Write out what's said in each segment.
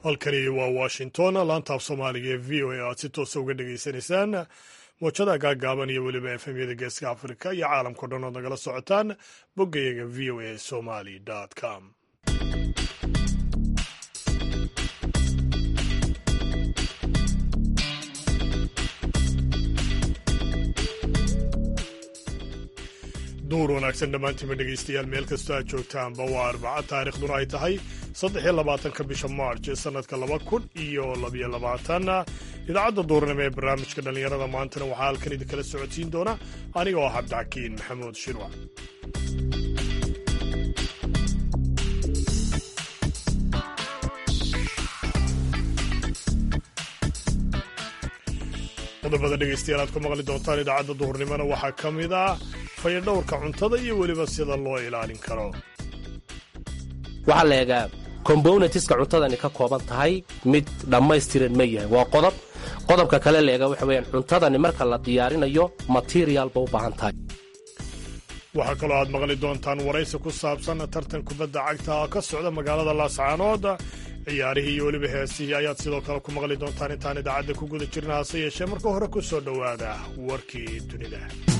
halkani waa washington laantaaf soomaaliga ee v o a aad si toosa uga dhegaysanaysaan moojada gaagaaban iyo weliba efemyada geeska afrika iyo caalamkao dhan ood nagala socotaan boggayaga v o a somali com duur wanaagsan dhammaantiinba dhegaystayaal meel kastoo aad joogtaanba waa arbaca taariikhduna ay tahay saddex iyo labaatanka bisha march ee sannadka laba kun iyo labiyo labaatan idaacadda duurnimo ee barnaamijka dhallinyarada maantana waxaa halkan idinkala socodsiin doona aniga oo cabdixakiin maxamuud shirwac qodobada dhegaystayaal aad ku maqli doontaan idaacadda duhurnimona waxaa ka mid ah fayadhowrka cuntada iyo weliba sida loo ilaalin karo waxaa la eegaa kombonatiska cuntadani ka kooban tahay mid dhammaystiran ma yahay waa qodob qodobka kale la eegaa waxa weyaan cuntadani marka la diyaarinayo material ba u baahan tahay waxaa kaloo aad maqli doontaan waraysi ku saabsan tartan kubadda cagta oo ka socda magaalada laascaanood ciyaarihii iyo weliba heesihii ayaad sidoo kale ku maqli doontaan intaan idaacadda ku guda jirna hase yeeshee marka hore ku soo dhowaada warkii dunida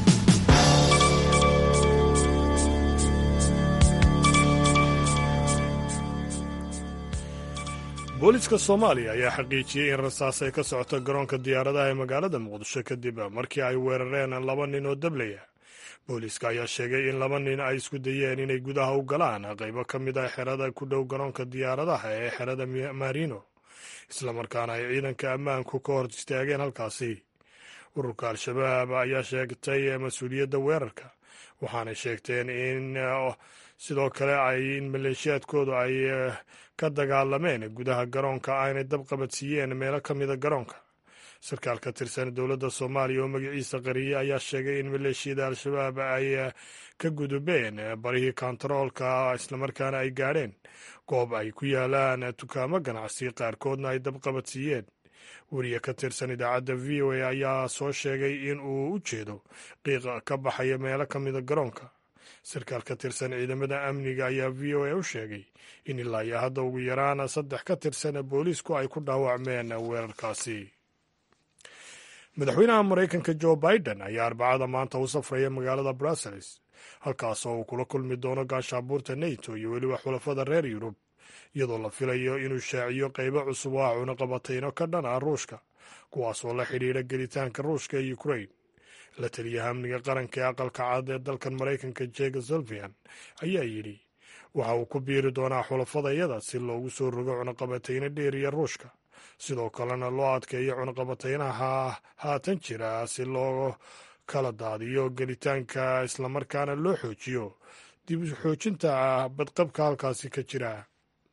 booliiska soomaaliya ayaa xaqiijiyey in rasaas ay ka socoto garoonka diyaaradaha ee magaalada muqdisho kadib markii ay weerareen laba nin oo dablaya booliiska ayaa sheegay in laba nin ay isku dayeen inay gudaha u galaan qaybo ka mid ah xerada ku dhow garoonka diyaaradaha ee xerada marino islamarkaana ay ciidanka ammaanku ka hor istaageen halkaasi ururka al-shabaab ayaa sheegtay mas-uuliyadda weerarka waxaanay sheegteen in sidoo kale ay in maleeshiyaadkoodu ay ka dagaalameen gudaha garoonka aynay dabqabadsiiyeen meelo ka mida garoonka sarkaal ka tirsan dowladda soomaaliya oo magaciisa qariyey ayaa sheegay in maleeshiyada al-shabaab ay ka gudubeen barihii kontaroolka islamarkaana ay gaadheen goob ay ku yaalaan dukaamo ganacsi qaarkoodna ay dabqabadsiiyeen weriye ka tirsan idaacadda v o a ayaa soo sheegay in uu u jeedo qiiqa ka baxaya meelo ka mida garoonka sarkaal ka tirsan ciidamada amniga ayaa v o a u sheegay in ilaa iyo hadda ugu yaraan saddex ka tirsan booliisku ay ku dhaawacmeen weerarkaasi madaxweynaha maraykanka jo biden ayaa arbacada maanta u safraya magaalada brussels halkaasoo uu kula kulmi doono gaashaabuurta neto iyo weliba xulafada reer yurub iyadoo la filayo inuu shaaciyo qaybo cusub oo ah cunaqabatayno ka dhan ah ruushka kuwaasoo la xidhiidha gelitaanka ruushka ee ukrain la taliyaha amniga qaranka ee aqalka cad ee dalkan maraykanka jega solvian ayaa yidhi waxa uu ku biiri doonaa xulafadayada si loogu soo rogo cunaqabatayno dheeriya ruushka sidoo kalena loo adkeeyo cunaqabataynaha haatan jira si loo kala daadiyo gelitaanka islamarkaana loo xoojiyo dib u xoojinta badqabka halkaasi ka jira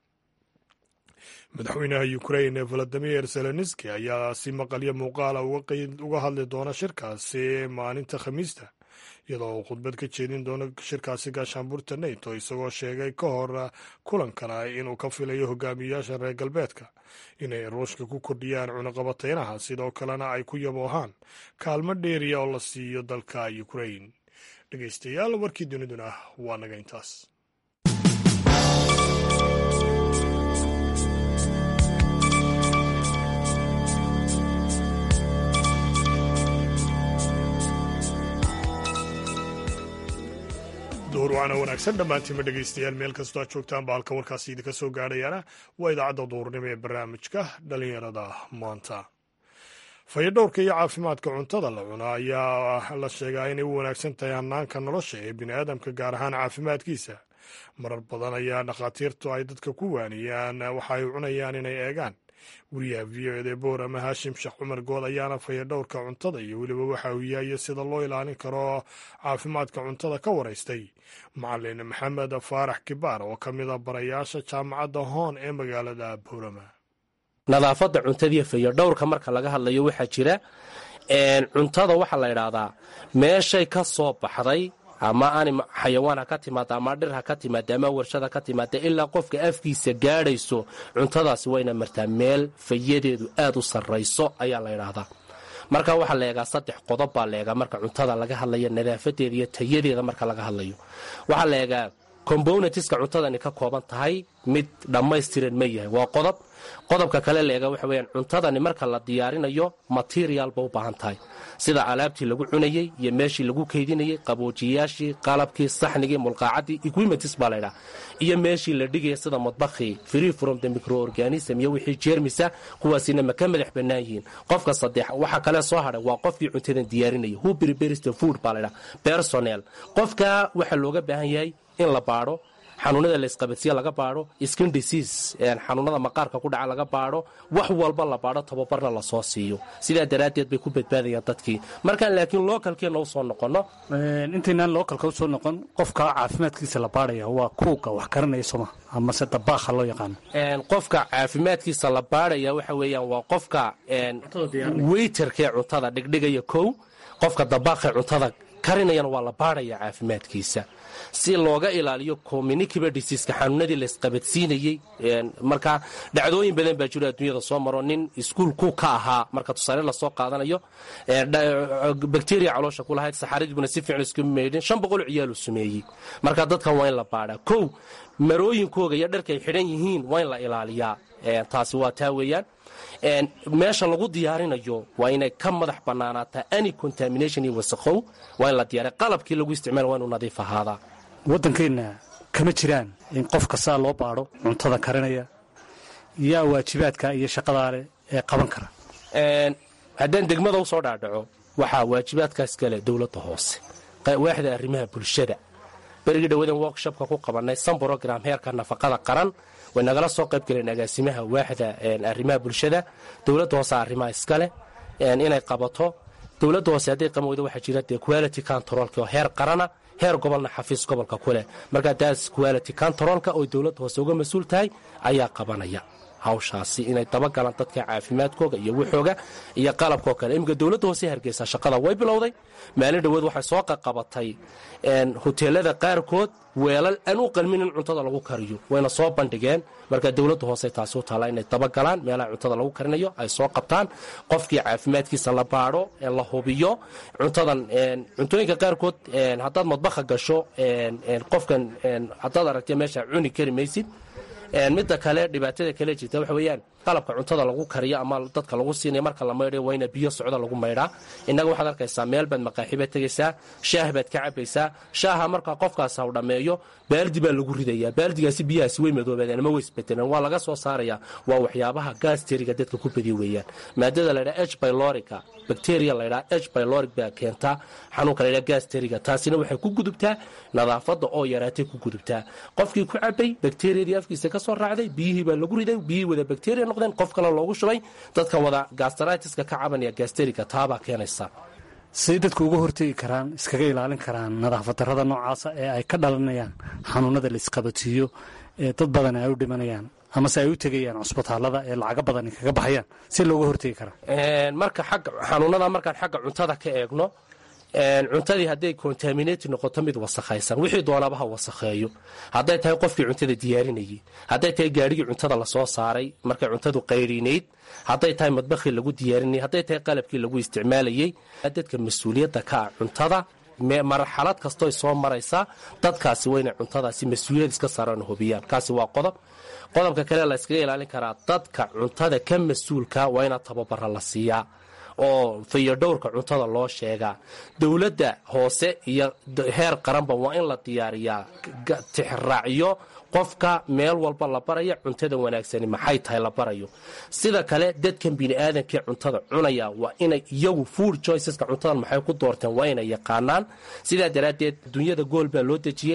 madaxweynaha ukrain valadimir zelenski ayaa si maqalyo muuqaala uga hadli doona shirkaasi maalinta khamiista iyadoo uu khudbad ka jeedin doono shirkaasi gaashaanbuurta neto isagoo sheegay ka hor kulankana inuu ka filayo hogaamiyayaasha reer galbeedka inay ruushka ku kordhiyaan cunaqabataynaha sidoo kalena ay ku yaboohaan kaalmo dheeriya oo la siiyo dalka ukrain dhegeystayaal warkii duniduna waa naga intaas duur waana wanaagsan dhammaantiinba dhegaystayaal meel kastoo aad joogtaanba halka warkaasi idinka soo gaadhayaana waa idaacadda duurnimo ee barnaamijka dhallinyarada maanta fayadhowrka iyo caafimaadka cuntada la cuno ayaa la sheegaa inay u wanaagsan tahay hanaanka nolosha ee bini aadamka gaar ahaan caafimaadkiisa marar badan ayaa dhakhaatiirtu ay dadka ku waaniyaan waxa ay cunayaan inay eegaan wariyaha v o ede boorama haashim sheekh cumar good ayaana fayadhowrka cuntada iyo weliba waxa uu yahay sida loo ilaalin karo caafimaadka cuntada ka waraystay macalin maxamed faarax kibaar oo ka mid a barayaasha jaamacadda hoon ee magaalada boorama nadaafadda cuntadiiyo fayadhowrka marka laga hadlayo waxaa jira cuntada waxaa la idhaahdaa meeshay ka soo baxday ama ani xayawaan ha ka timaada ama dhir ha ka timaada ama warshad ha ka timaada ilaa qofka afkiisa gaadhayso cuntadaasi wayna martaa meel fayadeedu aad u sarrayso ayaa la idhaahdaa marka waxaa la eegaa saddex qodob baa la eegaa marka cuntada laga hadlayo nadaafadeeda iyo tayadeeda marka laga hadlayo waxaa la eegaa combonatiska cuntadani ka kooban tahay mid dhammaystiran ma yahay waa qodob qodobka kale la eega waxa weyaan cuntadani marka la diyaarinayo material ba u baahan tahay sida alaabtii lagu cunayey iyo meeshii lagu keydinayey qaboojiyayaashii qalabkii saxnigii mulqaacadii equipments baa laydhaha iyo meeshii la dhigaya sida madbakhii free from the microorganism iyo wixii jeermisa kuwaasina ma ka madax bannaan yihiin qofka saddex waxa kale soo hadhay waa qofkii cuntadan diyaarinaya who prepares the food baa laydhaha personnel qofka waxaa looga baahan yahay in la baadho xanuunada laysqabadsiya laga baadho skin disease xanuunada maqaarka ku dhaca laga baadho wax walba la baadho tababarna lasoo siiyo sidaa daraaddeed bay ku badbaadayaan dadkii markaan laakiin lookalkeenna u soo noqonno intaynaan lookalka u soo noqon qofka caafimaadkiisa la baadhaya waa kuuga wax karanaya sooma amase dabaakha loo yaqaano qofka caafimaadkiisa la baadhaya waxa weeyaan waa qofka weyterkee cuntada dhigdhigaya kow qofka dabaaqee cuntada karinayana waa la baadhaya caafimaadkiisa si looga ilaaliyo communicable diseaska xanuunadii laysqabadsiinayey marka dhacdooyin badan baa jiro adduunyada soo maro nin iskuulku ka ahaa marka tusaale lasoo qaadanayo bacteria caloosha ku lahayd saxaradibuna si fiican isku meydhin shan boqol ciyaaluu sumeeyey marka dadkan waa in la baadhaa kow marooyinkooga iyo dharkay xidhan yihiin waa in la ilaaliyaa taasi waa taa weeyaan meesha lagu diyaarinayo waa inay ka madax bannaanaataa any contamination iyo wasaqow waa in la diyaariya qalabkii lagu isticmaala waa inuu nadiif ahaadaa waddankeenna kama jiraan in qof kastaa loo baadho cuntada karinaya yaa waajibaadka iyo shaqadaa leh ee qaban kara haddaan degmada u soo dhaadhaco waxaa waajibaadkaas kale dowladda hoose waaxda arrimaha bulshada berigii dhawadan workshopka ku qabannay san brogram heerka nafaqada qaran way nagala soo qayb galeen agaasimaha waaxda arrimaha bulshada dowladda hoose arrimaha iskaleh inay qabato dowladda hoose hadday qaban weydo waxaa jira dee quality controlka oo heer qarana heer gobolna xafiis gobolka ku leh markaa taas quality controlka oo dowladda hoose uga mas-uul tahay ayaa qabanaya hawshaasi inay dabagalaan dadka caafimaadkooga iyo waxooga iyo qalabkoo kale iminka dowladda hoose hargeysa shaqada way bilowday maalin dhoweed waxay soo qaqabatay hoteelada qaarkood weelal aan u qalmin in cuntada lagu kariyo wayna soo bandhigeen markaa dowladda hoose taasi u taalla inay dabagalaan meelaha cuntada lagu karinayo ay soo qabtaan qofkii caafimaadkiisa la baadho la hubiyo cuntadan cuntooyinka qaarkood haddaad madbaha gasho qofkan haddaad aragtay meesha cuni kari maysid midda kale dhibaatada kale jirta waxa weeyaan qalabka cuntada lagu kariyo ama dadka lagu siinaya marka la maydhayo waa ina biyo socda lagu maydhaa innaga waxaad arkaysaa meel baad maqaaxibaad tegaysaa shaah baad ka cabaysaa shaaha markaa qofkaas haw dhammeeyo baaldi baa lagu ridayaa baaldigaasi biyahaasi way madoobaadeen ama way isbedeleen waa laga soo saarayaa waa waxyaabaha gaasteriga dadka ku badiya weeyaan maadada laydhaha h bylorica bacteria laydhaha h byloric baa keentaa xanuunka laydhaha gaasteriga taasina waxay ku gudubtaa nadaafadda oo yaraatay ku gudubtaa qofkii ku cabay bakteriyadii afkiisa ka soo raacday biyihii baa lagu riday biyihii wada bakteriya noqdeen qof kale loogu shubay dadka wada gastritiska ka cabanaya gaasteriga taabaa keenaysa siday dadku uga hortegi karaan iskaga ilaalin karaan nadaafad darrada noocaasa ee ay ka dhalanayaan xanuunada la isqabatiiyo ee dad badan ay u dhimanayaan amase ay u tegayaan cusbitaallada ee lacago badan ay kaga baxayaan si looga hortegi karaa marka xagga xanuunada markaan xagga cuntada ka eegno cuntadii hadday contaminati noqoto mid wasakhaysan wixii doonaba ha wasakheeyo hadday tahay qofkii cuntada diyaarinayay hadday tahay gaadhigii cuntada lasoo saaray markay cuntadu qayriinayd hadday tahay madbakhii lagu diyaarinayay hadday tahay qalabkii lagu isticmaalayey dadka mas-uuliyadda ka ah cuntada marxalad kastoy soo maraysaa dadkaasi waa inay cuntadaasi mas-uuliyad iska saaraan hubiyaan kaasi waa qodob qodobka kale la yskaga ilaalin karaa dadka cuntada ka mas-uulka waa inaa tababara la siiyaa oo fayodhowrka cuntada loo sheegaa dowladda hoose iyo heer qaranba waa in la diyaariyaa tixraacyo qofka meel walba la baraya cuntada wanaagsani maxay tahay la barayo sida kale dadkan biniaadamkii cuntada cunaya waa inay iyagu food choiceska cuntadan maxay ku doorteen waa inay yaqaanaan sidaa daraaddeed dunyada gool baa loo dejiyey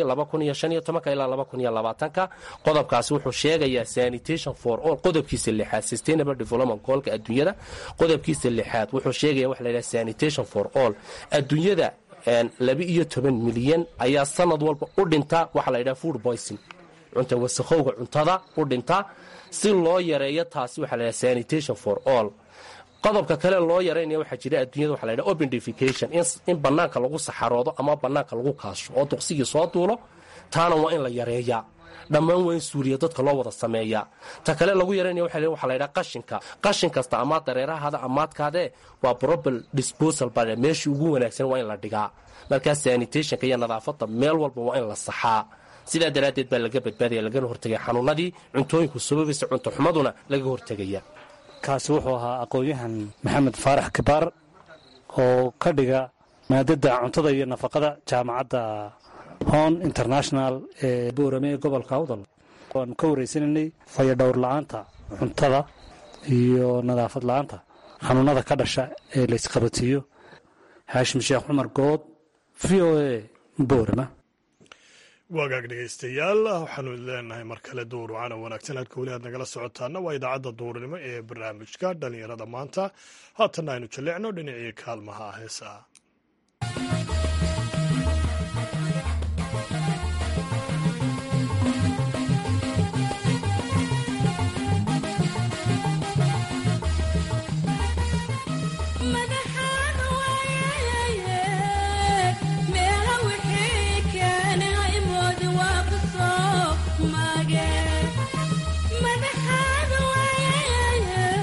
ilaa qodobkaasi wuxuu sheegayaa sanitation for all qodobkiisa lixaad sustainable development goolka adduunyada qodobkiisa lixaad wuxuu sheegaya waxa layidhaha sanitation for all adduunyada laba iyo toban milyan ayaa sanad walba u dhinta waxa la yidhaha food poison cunta wasakhowga cuntada u dhinta si loo yareeyo taasi waxaa laydhaha sanitation for all qodobka kale loo yaraynaya waxaa jira adduunyada waxa laydhaha open defecation in bannaanka lagu saxaroodo ama bannaanka lagu kaasho oo duqsigii soo duulo taana waa in la yareeyaa dhammaan waa in suuriya dadka loo wada sameeyaa ta kale lagu yaraynaya waxaa laydhaha qashinka qashin kasta amaad dareerahada amaadkaadee waa probal disposal baa meeshii ugu wanaagsan waa in la dhigaa markaa sanitationka iyo nadaafadda meel walba waa in la saxaa sidaa daraaddeed baa laga badbaadaya lagana hortegaya xanuunadii cuntooyinku sababaysa cunto xumaduna laga hortegaya kaasi wuxuu ahaa aqoon-yahan maxamed faarax kibaar oo ka dhiga maadada cuntada iyo nafaqada jaamacadda hon international ee boorame ee gobolka awdal waanu ka waraysananay fayadhowr la-aanta cuntada iyo nadaafad la-aanta xanuunada ka dhasha ee laysqabatiiyo haashim sheekh cumar good v o a boorama waagaag dhegaystayaal waxaanu leenahay mar kale duur wacana wanaagsan halka weli aad nagala socotaana waa idaacadda duurnimo ee barnaamijka dhallinyarada maanta haatanna aynu jalleecno dhinacii kaalmaha heesaa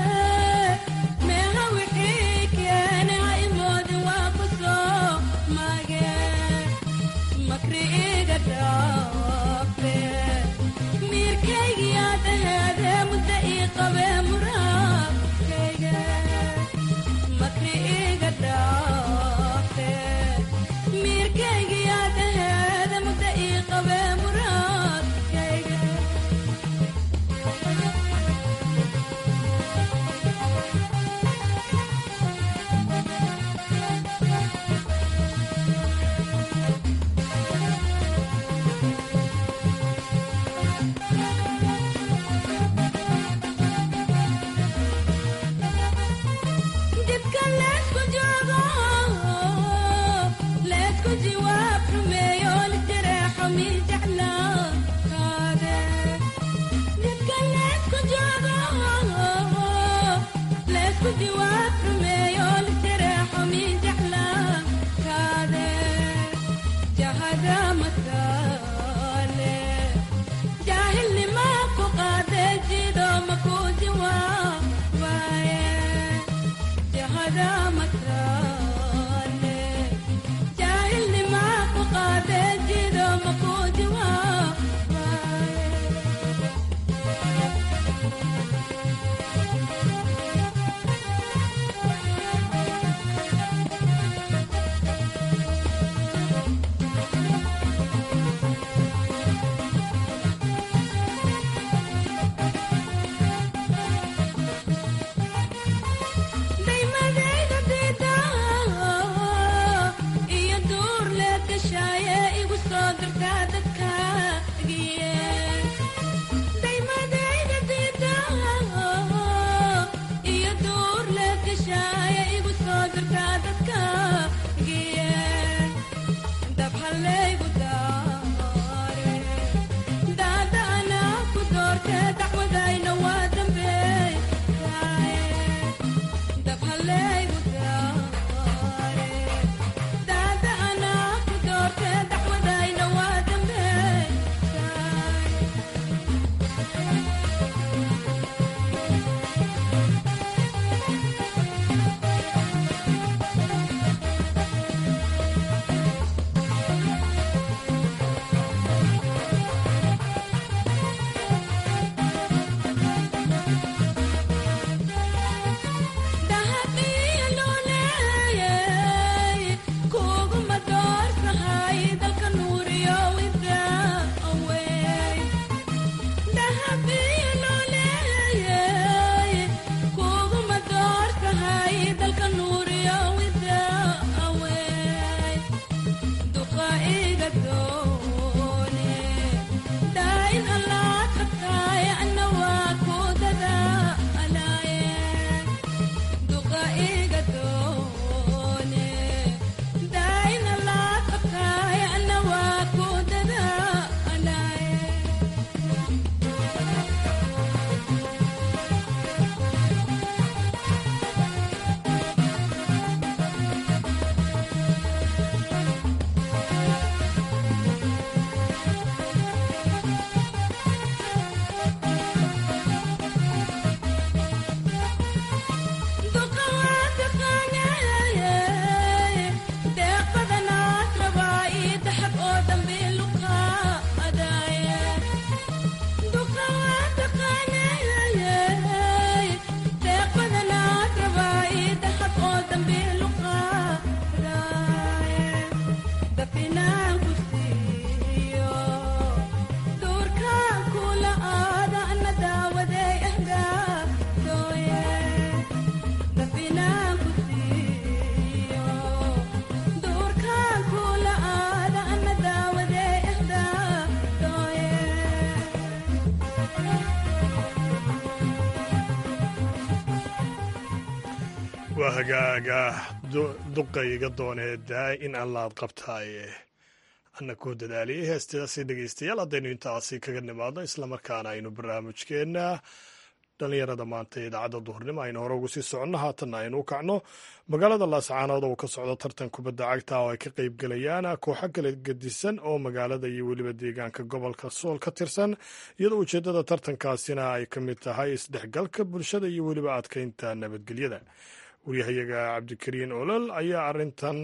my waa hagaaga duqayga doonee daa in allaad qabtaaye anna kuu dadaaliyay heestaasi dhegeystayaal haddaynu intaasi kaga nimaadno islamarkaana aynu barnaamijkeenna dhallinyarada maanta ee idaacadda duhurnimo aynu hore ugu sii soconno haatanna aynu u kacno magaalada laascaanood oo ka socdo tartan kubadda cagta oo ay ka qayb gelayaan kooxo kala gedisan oo magaalada iyo weliba deegaanka gobolka sool ka tirsan iyadoo ujeeddada tartankaasina ay ka mid tahay isdhexgalka bulshada iyo weliba adkeynta nabadgelyada waryahayaga cabdikariin olol ayaa arrintan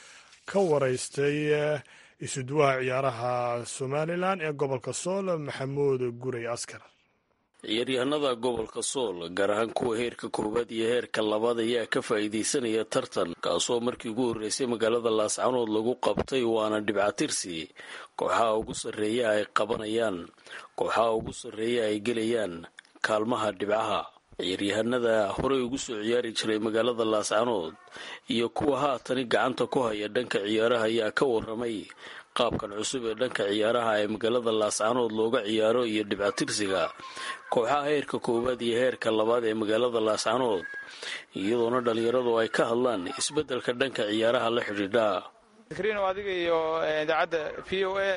ka waraystay isuduwaha ciyaaraha somalilan ee gobolka sool maxamuud guray askar ciyaaryahanada gobolka sool gaar ahaan kuwa heerka koowaad iyo heerka labaad ayaa ka faa'iidaysanaya tartan kaasoo markii ugu horreysay magaalada laascanood lagu qabtay waana dhibcatirsi kooxaha ugu sarreeya ay qabanayaan kooxaha ugu sarreeya ay gelayaan kaalmaha dhibcaha ciyaaryahanada horey ugu soo ciyaari jiray magaalada laascanood iyo kuwa haatani gacanta ku haya dhanka ciyaaraha ayaa ka waramay qaabkan cusub ee dhanka ciyaaraha ee magaalada laascanood looga ciyaaro iyo dhibcatirsiga kooxaha heerka koowaad iyo heerka labaad ee magaalada laascanood iyadoona dhalinyaradu ay ka hadlaan isbeddelka dhanka ciyaaraha la xidhiidha krino adiga iyo idaacadda v o a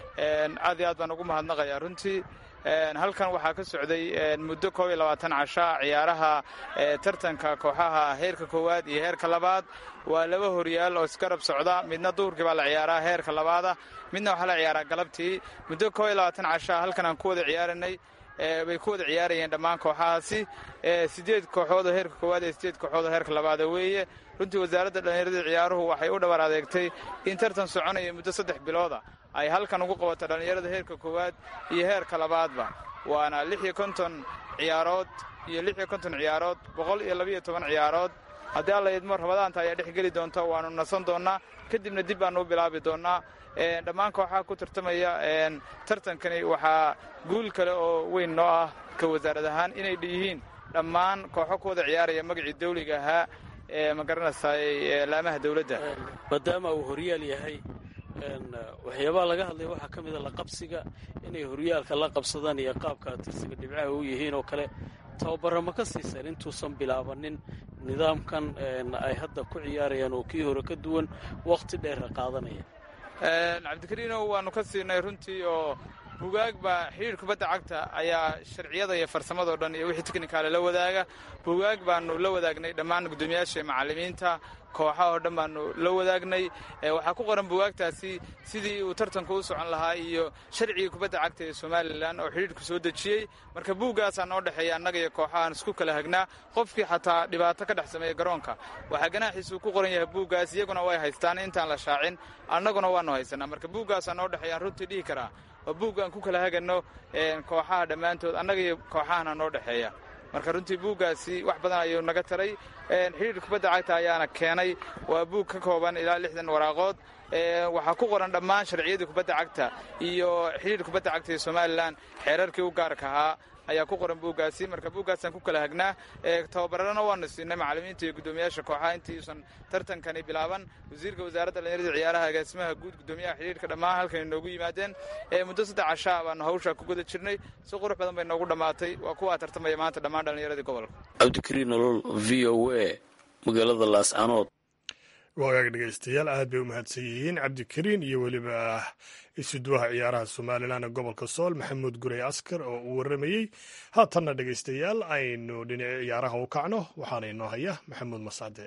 aad iyo aad baan ugu mahadnaqayaa runtii halkan waxaa ka socday muddo koob iyo labaatan casha ciyaaraha tartanka kooxaha heerka koowaad iyo heerka labaad waa laba horyaal oo isgarab socda midna duhurkii baa la ciyaaraa heerka labaada midna waxaa la ciyaaraa galabtii muddo koob iyo labaatan casha halkan aan ku wada ciyaaranay bay ku wada ciyaarayeen dhammaan kooxahaasi sideed kooxood oo heerka koowaad iyo sideed kooxood oo heerka labaada weeye runtii wasaaradda dhallinyarada ciyaaruhu waxay u dhabar adeegtay in tartan soconaya muddo saddex bilooda ay halkan ugu qabato dhallinyarada heerka koowaad iyo heerka labaadba waana lix iyo konton ciyaarood iyo lix iyo konton ciyaarood boqol iyo labiiyo toban ciyaarood haddii alla idmo rabadaanta ayaa dhex geli doonta waanu nasan doonnaa kadibna dib baanu u bilaabi doonnaa dhammaan kooxaha ku tartamaya tartankani waxaa guul kale oo weyn noo ah ka wasaarad ahaan inay yihiin dhammaan kooxo ku wada ciyaaraya magacii dawliga ahaa ee ma garanaysaay laamaha dawladda maadaama uu horyaal yahay waxyaabaha laga hadlaya waxaa ka mida laqabsiga inay horyaalka la qabsadaan iyo qaabka tirsiga dhibcaha u yihiin oo kale tababara ma ka siisan intuusan bilaabanin nidaamkan ay hadda ku ciyaarayaan oo kii hore ka duwan wakhti dheera qaadanaya cabdikariinow waannu ka siinay runtii oo bugaag baa xidhiir kubadda cagta ayaa sharciyada iyo farsamadao dhan iyo wixii teknikaale la wadaaga bugaag baanu la wadaagnay dhammaan guddoomiyaasha macallimiinta kooxaha oo dhan baanu la wadaagnay waxaa ku qoran bugaagtaasi sidii uu tartanku u socon lahaa iyo sharcigii kubadda cagta ee somalilan oo xidhiirku soo dejiyey marka buuggaasaa noo dhexeeya annaga iyo kooxahaan isku kala hagnaa qofkii xataa dhibaato ka dhex sameeya garoonka waxaa ganaaxiisuu ku qoran yahay buuggaas iyaguna way haystaan intaan la shaacin annaguna waanu haysanaa marka buuggaasaa noo dhexeeyaan runtii dhihi karaa waa buugg aan ku kala haganno kooxaha dhammaantood annaga iyo kooxahana noo dhexeeya marka runtii buuggaasi wax badan ayuu naga taray xidhiir kubadda cagta ayaana keenay waa buug ka kooban ilaa lixdan waraaqood waxaa ku qoran dhammaan sharciyadii kubadda cagta iyo xidhiir kubadda cagta ee somalilan xeerarkii u gaarka ahaa ayaa ku qoran buuggaasi marka buuggaasaan ku kala hagnaa tababarana waanu siinay macallimiinta iyo guddoomiyaasha kooxaha intiiusan tartankani bilaaban wasiirka wasaaradda dhalinyarada ciyaaraha agaasimaha guud guddoomiyaha xidhiirka dhammaan halkan inoogu yimaadeen muddo saddex cashaa baanu hawshaa ku guda jirnay si qurux badan bay noogu dhammaatay waa kuwaa tartamaya maanta dhammaan dhallinyaradii gobolka cabdikariin nolol v o a magaalada laascanood waagaag dhegeystayaal aad bay u mahadsan yihiin cabdikariin iyo weliba isuduwaha ciyaaraha somalilan ee gobolka sool maxamuud gurey askar oo uu waramayey haatanna dhegeystayaal aynu dhinaci ciyaaraha u kacno waxaana inoo haya maxamuud mascade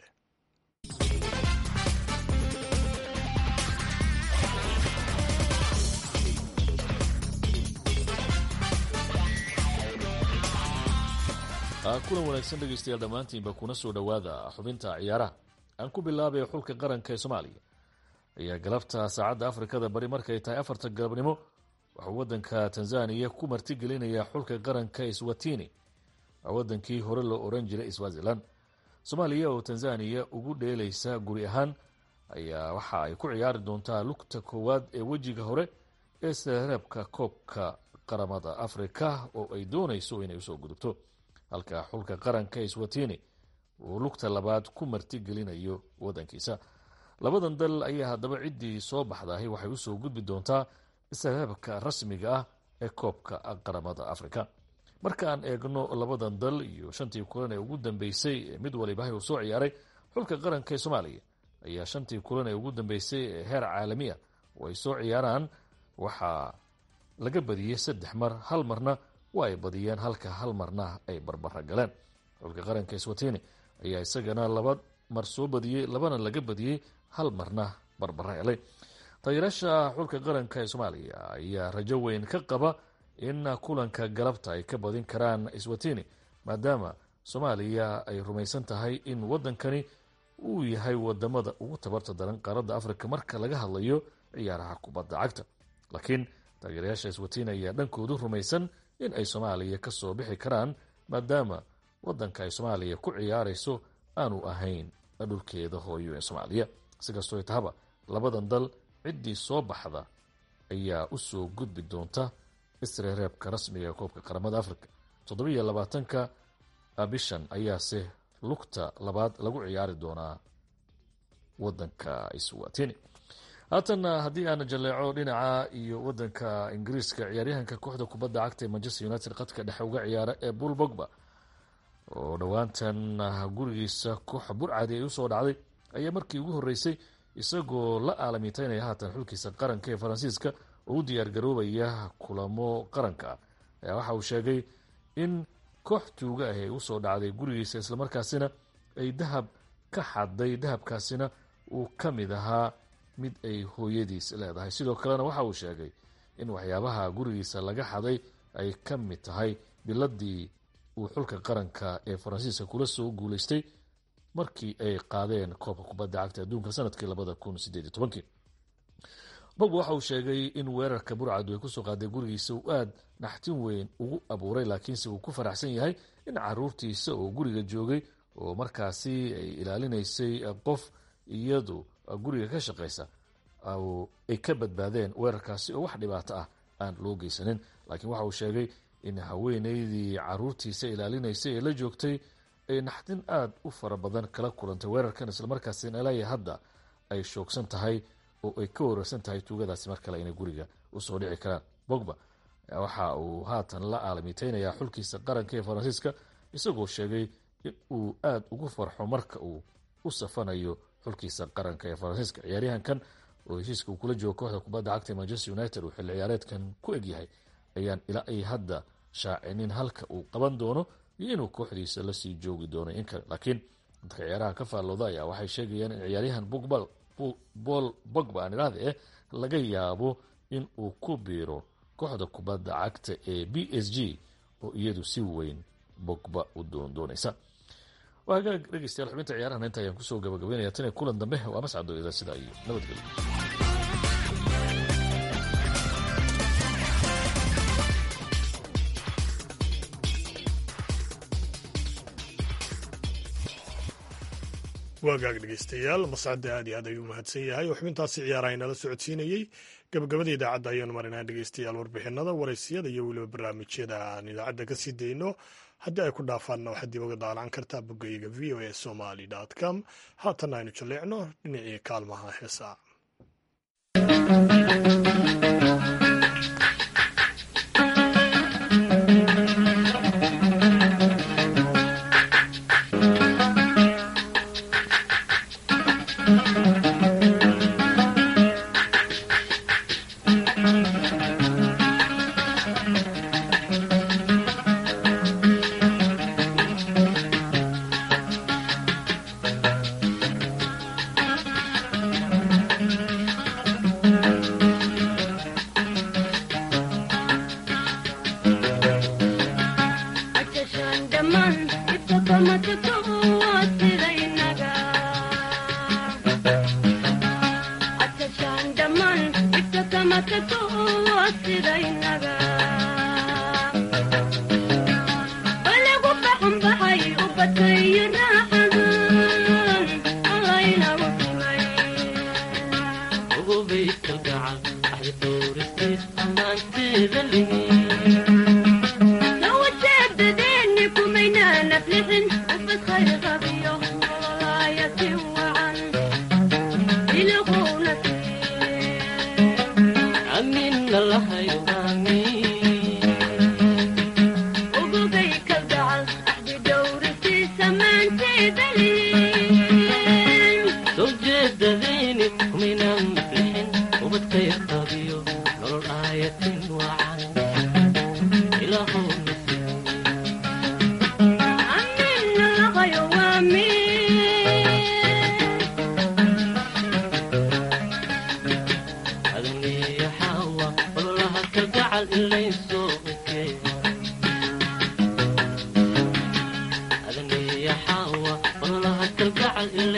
kulan wanaagsan dhegeystayaal dhammaantiinba kuna soo dhowaada xubinta ciyaaraha aan ku bilaabay xulka qaranka ee soomaaliya ayaa galabta saacadda afrikada bari markay tahay afarta galabnimo waxuu wadanka tanzaniya ku martigelinaya xulka qaranka swatini waa wadankii hore loo oran jiray swazilan soomaaliya oo tanzaniya ugu dheelaysa guri ahaan ayaa waxa ay ku ciyaari doontaa lugta koowaad ee wejiga hore ee sareebka koobka qaramada afrika oo ay doonayso inay usoo gudubto halka xulka qaranka ee swatini uu lugta labaad ku martigelinayo wadankiisa labadan dal ayaa haddaba ciddii soo baxdahay waxay usoo gudbi doontaa sareebka rasmiga ah ee koobka qaramada afrika marka aan eegno labadan dal iyo shantii kulan ee ugu dambeysay ee mid waliba uu soo ciyaaray xulka qaranka ee soomaaliya ayaa shantii kulan ee ugu dambeysay ee heer caalamiya oo ay soo ciyaaraan waxaa laga badiyey saddex mar hal marna waa ay badiyeen halka hal marna ay barbara galeen xulka qaranka swatini ayaa isagana laba mar soo badiyey labana laga badiyey hal marna barbara helay taageeraasha xulka qaranka ee soomaaliya ayaa rajo weyn ka qaba in kulanka galabta ay ka badin karaan swatini maadaama soomaaliya ay rumaysan tahay in wadankani uu yahay wadamada ugu tabarta daran qaaradda afrika marka laga hadlayo ciyaaraha kubadda cagta laakiin taageerayaasha swatini ayaa dhankoodu rumaysan in ay soomaaliya kasoo bixi karaan maadaama wadanka ay soomaaliya ku ciyaarayso aanu ahayn dhulkeeda hooyo ee soomaaliya sikastoo tahaba labadan dal ciddii soo baxda ayaa usoo gudbi doonta isreereebka rasmiga ee koobka qaramada africa toddobiiyo labaatanka bishan ayaase lugta labaad lagu ciyaari doonaa wadanka swatini haatana haddii aan jaleeco dhinaca iyo wadanka ingiriiska ciyaaryahanka kooxda kubadda cagta ee manchester united qadka dhexe uga ciyaara ee bull bogba oo dhowaantan gurigiisa kooxa burcadi ay usoo dhacday ayaa markii ugu horeysay isagoo la aalamiiteynaya haatan xulkiisa qaranka ee faransiiska oo u diyaar garoobaya kulamo qaranka ayaa waxa uu sheegay in koox tuuga ah ay usoo dhacday gurigiisa islamarkaasina ay dahab ka xaday dahabkaasina uu ka mid ahaa mid ay hooyadiis leedahay sidoo kalena waxa uu sheegay in waxyaabaha gurigiisa laga xaday ay ka mid tahay biladii uu xulka qaranka ee faransiiska kula soo guuleystay markii ay qaadeen koobka kubadda cagta adduunka sanadkii labada kun sideed iyo tobankii bogba waxa uu sheegay in weerarka burcadu ay kusoo qaaday gurigiisa uu aada naxtin weyn ugu abuuray laakiinse uu ku faraxsan yahay in caruurtiisa oo guriga joogay oo markaasi ay ilaalinaysay qof iyadu guriga ka shaqaysa ay ka badbaadeen weerarkaasi oo wax dhibaato ah aan loo geysanin laakiin waxa uu sheegay in haweeneydii caruurtiisa ilaalinaysay ee la joogtay ay naxdin aada u fara badan kala kulantay weerarkan islamarkaasina ilaya hadda ay shoogsan tahay oo ay ka wararsan tahay tuugadaasi mar kale inay guriga usoo dhici karaan bogba waxa uu haatan la aalamiiteynaya xulkiisa qaranka ee faransiiska isagoo sheegay in uu aada ugu farxo marka uu u safanayo xulkiisa qaranka ee faransiiska ciyaaryahankan oo heshiiska uu kula joogo kooxda kubadda cagta ee manchester united uu xilli ciyaareedkan ku egyahay ayaan ilaa ay hadda shaacinin halka uu qaban doono iyo inuu kooxdiisa lasii joogi doono in kale laakiin dadka ciyaaraha ka faallooda ayaa waxay sheegayaan in ciyaaryahan bogbal bol bogba aan idhaahda eh laga yaabo in uu ku biiro kooxda kubadda cagta ee b s g oo iyadu si weyn bogba u doondoonaysa waa hagaag dhegeystayaal xubinta ciyaarahan inta ayaan kusoo gabagabeynaya tan iyo kulan dambe waa mascado ida sidaa iyo nabadgelyo waagaag dhegeystayaal mascadda aad iyo aad ayuu mahadsan yahay oo xubintaasi ciyaaraha inala socodsiinayey gabagabada idaacadda ayaanu marinaa dhegeystayaal warbixinada waraysiyada iyo weliba barnaamijyada aan idaacadda ka sii dayno haddii ay ku dhaafaanna waxaad dib uga daalan kartaa bogayga v o a somaly com haatanna aynu jalleecno dhinacii kaalmaha heesaa Now what's that? The then you come in.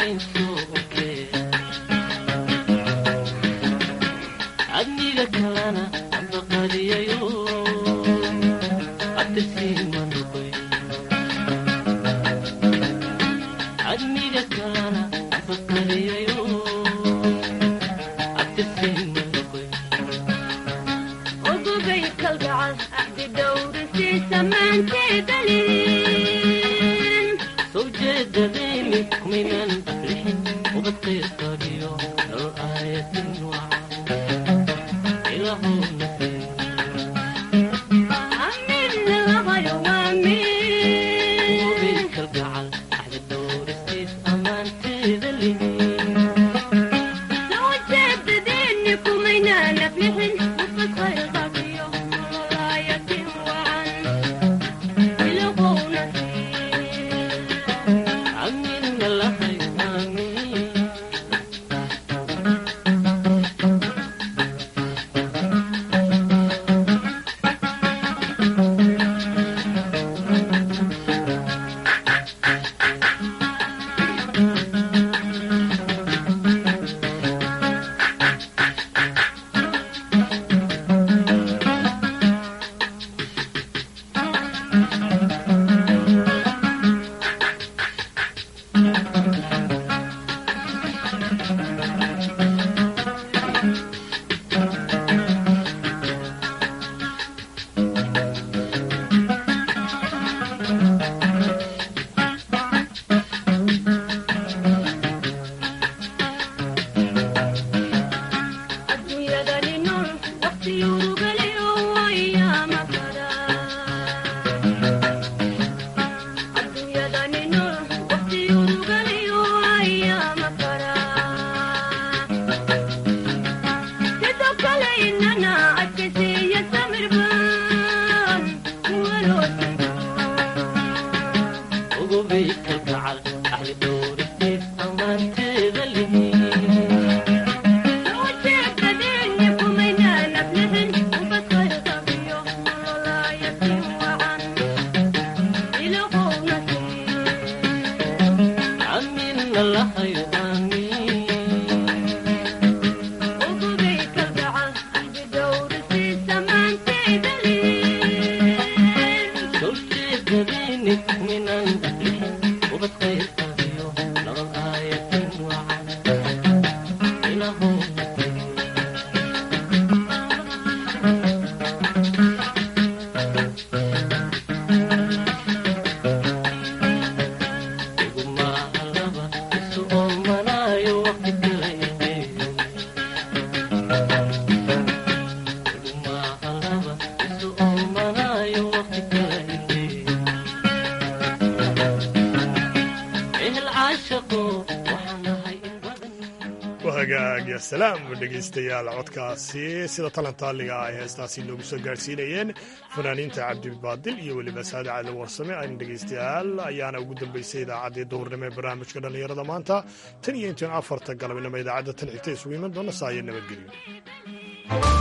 salaam dhegaystayaal codkaasi sida talantaaliga ay heestaasi noogu soo gaadhsiinayeen fanaaniinta cabdibaadil iyo weliba saade cali warsame ayna dhegaystayaal ayaana ugu dambaysay idaacaddii duhurnimo ee barnaamijka dhallinyarada maanta tan iyo intaan afarta galabnimo idaacadda tan xigta isugu iman doona saaya nabadgelyo